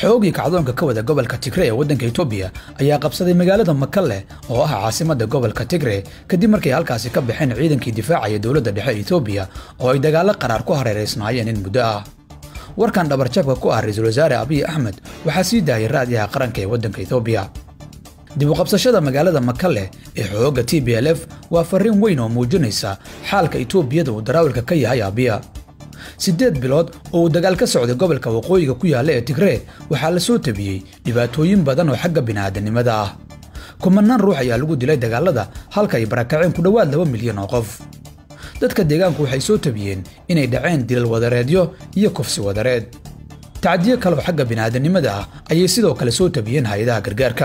xoogii kacdoonka ka wada gobolka tigre ee waddanka etoobiya ayaa qabsaday magaalada makalle oo ah caasimadda gobolka tigre kadib markay halkaasi ka baxeen ciidankii difaacaya dowladda dhexe etoobiya oo ay dagaallo qaraar ku hareeraysnaayeen in muddo ah warkan dhabarjabka ku ah ra-iisul wasaare abiy axmed waxaa sii daayay raadiyaha qaranka ee waddanka etoobiya dib u qabsashada magaalada makalle ee xoogga t b l f waa farriin weyn oo muujinaysa xaalka etoobiyada uu daraawilka ka yahay abiya siddeed bilood oo uu dagaal ka socday gobolka waqooyiga ku yaalla ee tigree waxaa la soo tabiyey dhibaatooyin badan oo xagga bini'aadanimada ah kumanaan ruux ayaa lagu dilay dagaallada halka ay barakaceen ku dhowaad laba milyan oo qof dadka deegaanku waxay soo tabiyeen inay dhaceen dilal wadareedyo iyo kufsi wadareed tacdiyo kale oo xagga bini'aadanimada ah ayay sidoo kale soo tabiyeen hay-adaha gargaarka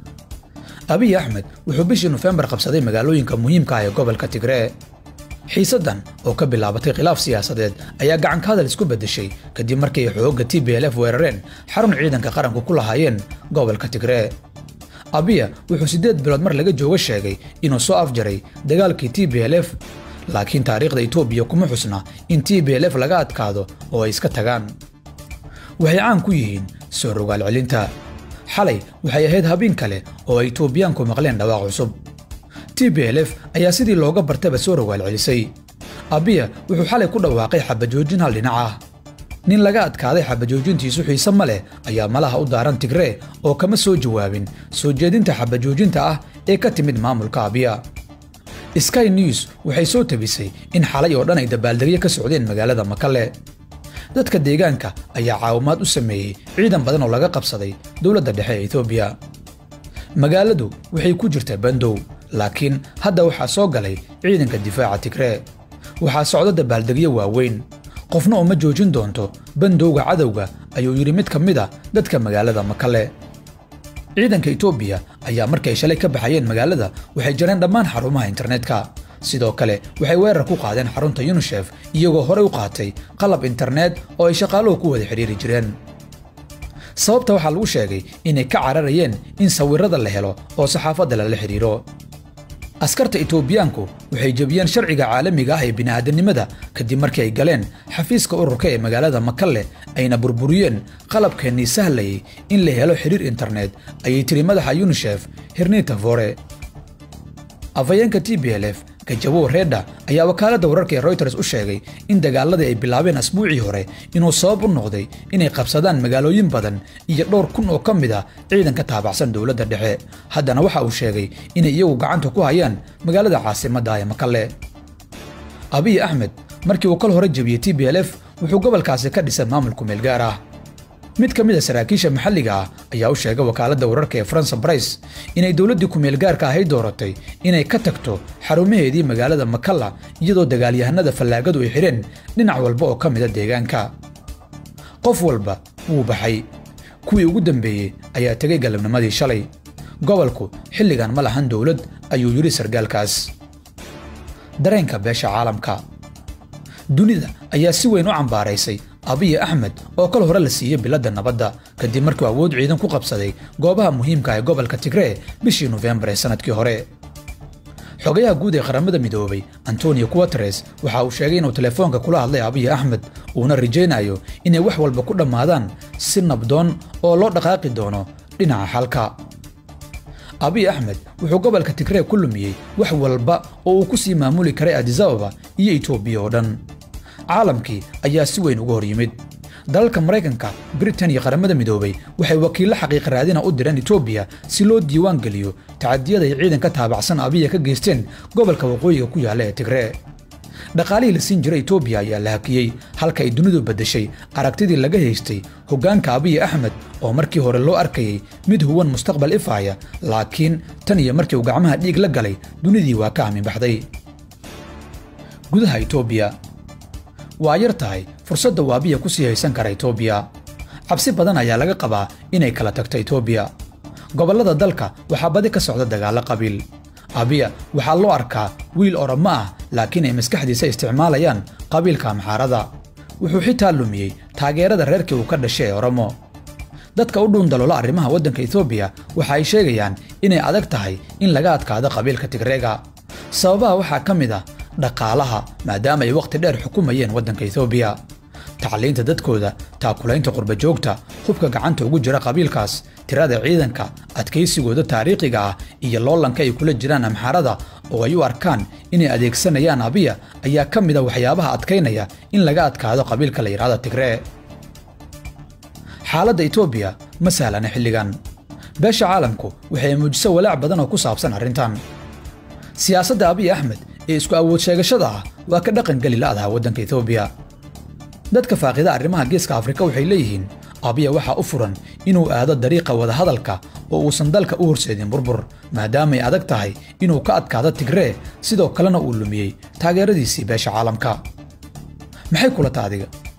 abiy axmed wuxuu bishii nofembar qabsaday magaalooyinka muhiimka ah ee gobolka tigree xiisaddan oo ka bilaabatay khilaaf siyaasadeed ayaa gacanka hadal isku beddeshay kadib markii ay xoogga t b l f weerareen xarun ciidanka qaranku ku lahaayeen gobolka tigree abiya wuxuu siddeed bilood mar laga jooga sheegay inuu soo afjaray dagaalkii t b l f laakiin taariikhda etoobiya kuma xusna in t b l f laga adkaado oo ay iska tagaan waxay caan ku yihiin soo rogaal celinta xalay waxay ahayd habeen kale oo ay etoobiyaanku maqleen dhawaaq cusub t b l f ayaa sidii looga bartaba soo rogaal celisay abiya wuxuu xalay ku dhawaaqay xabajoojin hal dhinac ah nin laga adkaaday xabajoojintiisu xiise ma leh ayaa malaha u daaran tigree oo kama soo jawaabin soo jeedinta xabajoojinta ah ee ka timid maamulka abiya sky news waxay soo tabisay in xalay oo dhan ay dabaaldegyo ka socdeen magaalada makalle dadka deegaanka ayaa caawimaad u sameeyey ciidan badan oo laga qabsaday dowladda dhexe ee etoobiya magaaladu waxay ku jirtaa bandow laakiin hadda waxaa soo galay ciidanka difaaca tigree waxaa socdo dabaaldegyo waaweyn qofna uma joojin doonto bandowga cadowga ayuu yidhi mid ka mid a dadka magaalada makalle ciidanka etoobiya ayaa markay shalay ka baxayeen magaalada waxay jareen dhammaan xarumaha internetka sidoo kale waxay weerar ku qaadeen xarunta yunushef iyagoo horey u qaatay qalab internet oo ay shaqaaluhu ku wada xidhiiri jireen sababta waxaa lagu sheegay inay ka cararayeen in sawirrada la helo oo saxaafadda lala xidhiiro askarta etoobiyaanku waxay jebiyeen sharciga caalamiga ah ee bini'aadanimada kadib markii ay galeen xafiiska ururka ee magaalada makalle ayna burburiyeen qalabkeennii sahlayay in la helo xidhiir internet ayay tiri madaxa yunushef hirnita vore afhayeenka t b l f gajabow reedha ayaa wakaaladda wararka ee royters u sheegay in dagaaladii ay bilaabeen asbuucii hore inuu sabab u noqday inay qabsadaan magaalooyin badan iyo dhowr kun oo ka mid a ciidan ka taabacsan dowladda dhexe haddana waxa uu sheegay inay iyagu gacanta ku hayaan magaalada caasimadda ee makalle abiy axmed markii uu kal hore jebiyey t b l f wuxuu gobolkaasi ka dhisay maamulku meelgaar ah mid ka mid a saraakiisha maxalliga ah ayaa u sheegay wakaaladda wararka ee faransa brice inay dowladdii kumeelgaarka ahay dooratay inay ka tagto xarumaheedii magaalada makalla iyadoo dagaalyahanada fallaagadu ay xidheen dhinac walba oo ka mida deegaanka qof walba wuu baxay kuwii ugu dambeeyey ayaa tegay galabnimadii shalay gobolku xilligan ma lahan dowlad ayuu yidhi sargaalkaas dareenka beesha caalamka dunida ayaa si weyn u cambaaraysay abiy axmed oo kal hore la siiyey biladda nabadda kadib markuu awood ciidan ku qabsaday goobaha muhiimka ee gobolka tigree bishii nofembar ee sannadkii hore xogayaha guud ee qaramada midoobay antonio guateres waxa uu sheegay inuu telefoonka kula hadlay abiy axmed uuna rajaynayo inay wax walba ku dhammaadaan si nabdoon oo loo dhaqaaqi doono dhinaca xalka abiy axmed wuxuu gobolka tigree ku lumiyey wax walba oo uu ku sii maamuli karay adisababa iyo etoobiya oo dhan caalamkii ayaa si weyn uga hor yimid dalalka maraykanka britain iyo qaramada midoobay waxay wakiillo xaqiiqa raadina u direen etoobiya si loo diiwaan geliyo tacadiyada ay ciidan ka taabacsan abiya ka geysteen gobolka waqooyiga ku yaalla ee tigree dhaqaalihii la siin jiray etoobiya ayaa la hakiyey halka ay dunidu beddeshay aragtidii laga haystay hoggaanka abiy axmed oo markii hore loo arkayay mid huwan mustaqbal ifaaya laakiin tan iyo markii uu gacmaha dhiig la galay dunidii waa ka aaminbaxday gudaha etoobiya waa yar tahay fursadda uu abiya ku sii haysan kara etoobiya cabsi badan ayaa laga qabaa inay kala tagto etoobiya gobollada dalka waxaa badi ka socda dagaallo qabiil abiya waxaa loo arkaa wiil oramo ah laakiin ay maskaxdiisa isticmaalayaan qabiilka amxaarada wuxuu xitaa lumiyey taageerada reerkii uu ka dhashay ee oromo dadka u dhuundaloola arrimaha waddanka etoobiya waxa ay sheegayaan inay adag tahay in laga adkaado qabiilka tigreega sababaha waxaa ka mid ah dhaqaalaha maadaama ay wakhti dheer xukumayeen waddanka etoobiya tacliinta dadkooda taakulaynta qurbajoogta hubka gacanta ugu jira qabiilkaas tirada ciidanka adkaysigooda taariikhiga ah iyo loolanka ay kula jiraan amxaarada oo ay u arkaan inay adeegsanayaan abiya ayaa ka mid a waxyaabaha adkaynaya in laga adkaado qabiilka la yidhahda tigree xaaladda etoobiya ma sahlana xilligan beesha caalamku waxay muujiso walaac badan oo ku saabsan arrintan siyaasadda abiy axmed ee isku awood sheegashada ah waa ka dhaqan geli la'daha waddanka etoobiya dadka faaqida arrimaha geeska afrika waxay leeyihiin abiya waxaa u furan inuu aado dariiqa wadahadalka oo uusan dalka u horseedin burbur maadaamay adag tahay inuu ka adkaado tigree sidoo kalena uu lumiyey taageeradiisii beesha caalamka maxay kula ta adiga